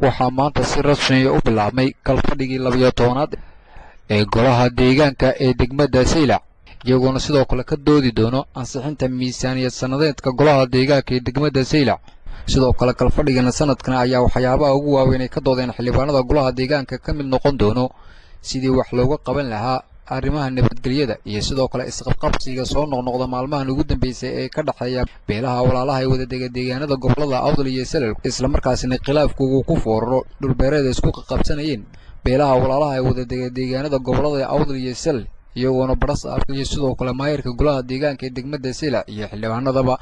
waxaa maanta si rasmiya u bilaabmay kalfadhigii labiyo tobanaad ee golaha deegaanka ee degmada saylac iyagoona sidoo kale ka doodi doono ansixinta miisaaniyad sannadeedka golaha deegaanka ee degmada saylac sidoo kale kalfadhigana sanadkan ayaa waxyaabaha ugu waaweyn ay ka doodeen xildhibaanada golaha deegaanka ka mid noqon doono sidii wax looga qaban lahaa arrimaha nabadgelyada iyo sidoo kale isqabqabsiga soo noqnoqda maalmahan ugu dambeysay ee ka dhexeeya beelaha walaalaha ee wadadega deegaanada gobolada awdal iyo salel islamarkaasina khilaafku uu ku fooraro dhulbeereeda isku qaqabsanayeen beelaha walaalaha ee wadadega deegaanada gobolada awdal iyo salel iyagoona badhas arka iyo sidoo kale maayarka golaha deegaanka ee degmada saylac iyo xildhibaanadaba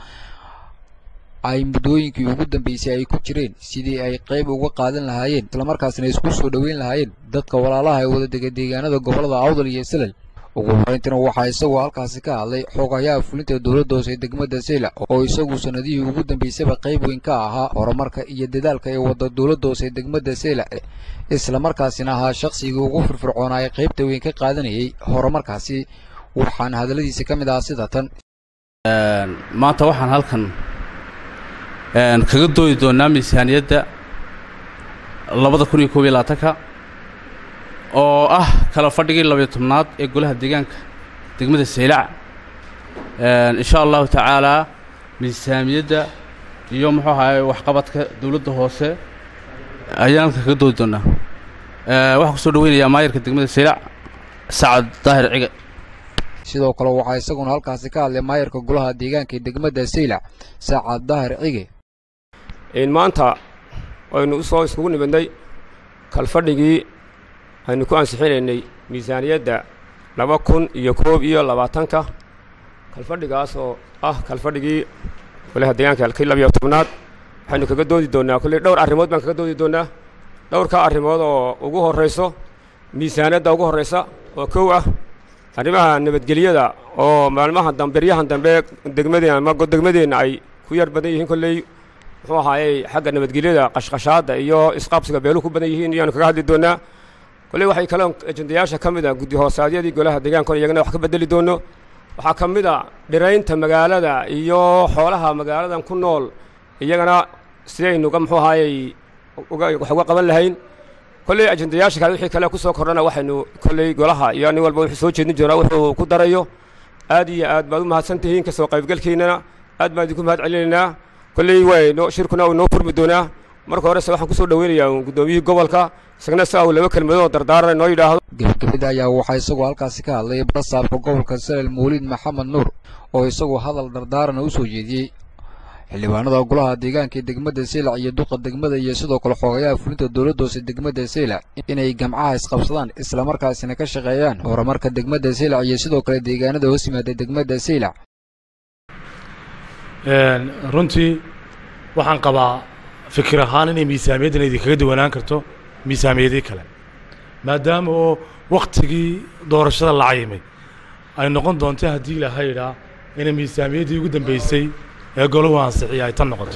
ay muddooyinkii ugu dambeysay ay ku jireen sidii ay qayb uga qaadan lahaayeen islamarkaasina isku soo dhoweyn lahaayeen dadka walaalaha ee wadadega deegaanada gobolada awdal iyo salel ugu horeyntina waxaa isagoo halkaasi ka hadlay xogayaha fulinta dowladda hoose ee degmada saylac oo isagu sanadihii ugu dambeysaba qayb weyn ka ahaa horumarka iyo dadaalka ee wada dowladda hoose ee degmada saylac islamarkaasina ahaa shaqsigii ugu firfircoonaa ee qaybta weyn ka qaadanayay horumarkaasi waxaana hadalladiisa ka mid ahaa sida tan maanta waxaan halkan kaga doodi doonaa miisaaniyadda labada kun iyo koob iyo labaatanka oo ah kala fadhigii labayo tobnaad ee golaha deegaanka degmada saylac insha allahu tacaalaa miisaaniyadda iyo muxuu ahaay waxqabadka dowladda hoose ayaan halkan kaga doodi doonaa waxaan kusoo dhaweynayaa maayarka degmada saylac sacad daahir cige sidoo kale waxaa isaguna halkaasi ka hadlay maayarka golaha deegaanka ee degmada saylac sacad daahir cige maanta aynu u soo iskugu nimidnay kalfadhigii aynu ku ansixinaynay miisaaniyadda laba kun iyo koob iyo labaatanka kalfadhigaas oo ah kalfadhigii golaha deegaanka halkii labiyo tobnaad waxaynu kaga doodi doonnaa kolley dhowr arrimood baan kaga doodi doonnaa dhowrka arrimood oo ugu horrayso miisaaniyadda ugu horraysa oo kow ah arrimaha nabadgelyada oo maalmaha damberyahan dambe degmadeen ama degmadeenna ay ku yar badan yihiin kolley muxuu ahaayey xagga nabadgelyada qashqashaadda iyo isqaabsiga beeluhu ku badan yihiin iyaanu kaga hadli doonnaa kolley waxay kaloo ejendayaasha ka mid a guddi hoosaadyadii golaha deegaankona iyagana wax ka bedeli doonno waxaa ka mid a dhiraynta magaalada iyo xoolaha magaaladan ku nool iyagana sidaynuga muxuu ahaayey wax uga qaban lahayn kolley ajendayaasha kale wixii kale ku soo kordhana waxaynu kolley golaha iyo nin walba wuxuu soo jeedin doonaa wuxuu ku darayo aad iyo aad baad u mahadsan tihiin kasoo qaybgalkiinnana aad baan idinku mahad celinaynaa kolley wayno shirkuna uu noo furmi doonaa marka horese waxaan kusoo dhaweynayaa guddoomiyihii gobolka isagna si au laba kelmadood oo dardaarana noo yidhaahdo gebagabada ayaa waxaa isagoo halkaasi ka hadlay barasaabka gobolka salel mawliid maxamed nuur oo isagoo hadal dardaarana u soo jeediyey xildhibaanada golaha deegaanka ee degmada saylac iyo duqa degmada iyo sidoo kale xoogayaha fulinta dowladda hoose degmada saylac inay gamcaha isqabsadaan islamarkaasina ka shaqeeyaan horumarka degmada saylac iyo sidoo kale deegaanada hoos yimaada degmada saylac runtii waxaan qabaa fikir ahaan inay miisaamiyaddan idinkaga duwanaan karto miisaamiyadii kale maadaama oo waktigii doorashada la cayimay ay noqon doonto haddii ilaaha yidhaa inay miisaamiyaddii ugu dambeysay ee golahu ansixiya ay tan noqoto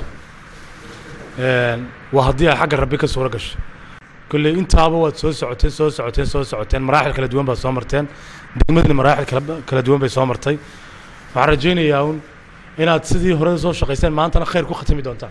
waa haddii ay xagga rabbi ka suuro gasho kolley intaaba waad soo socoteen soo socoteen soo socoteen maraaxil kala duwan baad soo marteen degmadina maraaxil kala kala duwan bay soo martay waxaan rajaynayaa un inaad sidii hore soo shaqayseen maantana khayr ku khatimi doontaan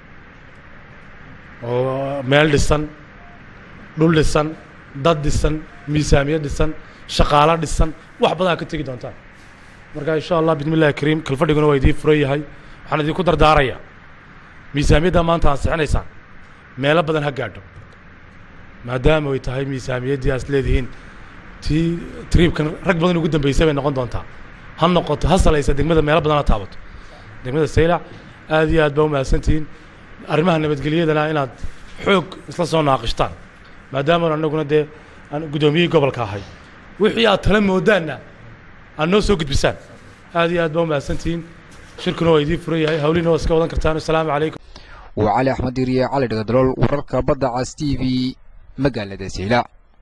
oo meel dhisan dhul dhisan dad dhisan miisaamiyad dhisan shaqaalo dhisan wax badan ka tegi doontaan marka insha allah bismi illahi kariim kalfadhiguna waa idiin furan yahay waxaan idinku dardaarayaa miisaamiyadda maanta ansixinaysaan meelo badan ha gaadho maadaama ay tahay miisaamiyaddii aas leedihiin tii triibkan rag badan ugu dambeysay bay noqon doontaa ha noqoto ha salaysa degmada meelo badan ha taabato degmada saylac aad iyo aad baa u mahadsantihiin arrimaha nabadgelyadana inaad xoog isla soo naaqishtaan maadaama annaguna dee aan guddoomiyihii gobolka ahay wixii aad tala moodaanna aad noo soo gudbisaan aad iyo aad baa u mahadsantihiin shirkuna waa idiin furan yahay hawliina waa iska wadan kartaan assalaamu calaykum waa cali axmed diiriye cali dhagadalool wararka badda cas t v magaalada saylac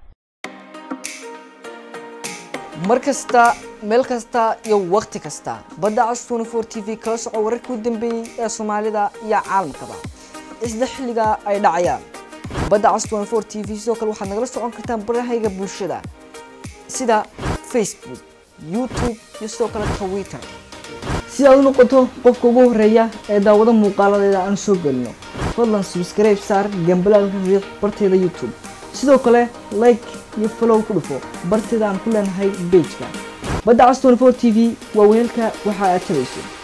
mar kasta meel kasta iyo wakhti kasta badda cas twenty four t v kala soco wararkii u dambeeyey ee soomaalida iyo caalamkaba isla xilliga ay dhacayaan badda cas twenty four t v sidoo kale waxaad nagala socon kartaan barahayga bulshada sida facebook youtube iyo sidoo kale twitter si aad u noqoto qofka ugu horeeya ee daawado muuqaaladeeda aan soo gelino fadlan subscribe saar gambalaalka riiq barteeda youtube sidoo kale like iyo follow ku dhufo barteeda aan ku leenahay bejka badda cas 24 t v waa weelka waxa aad tabayso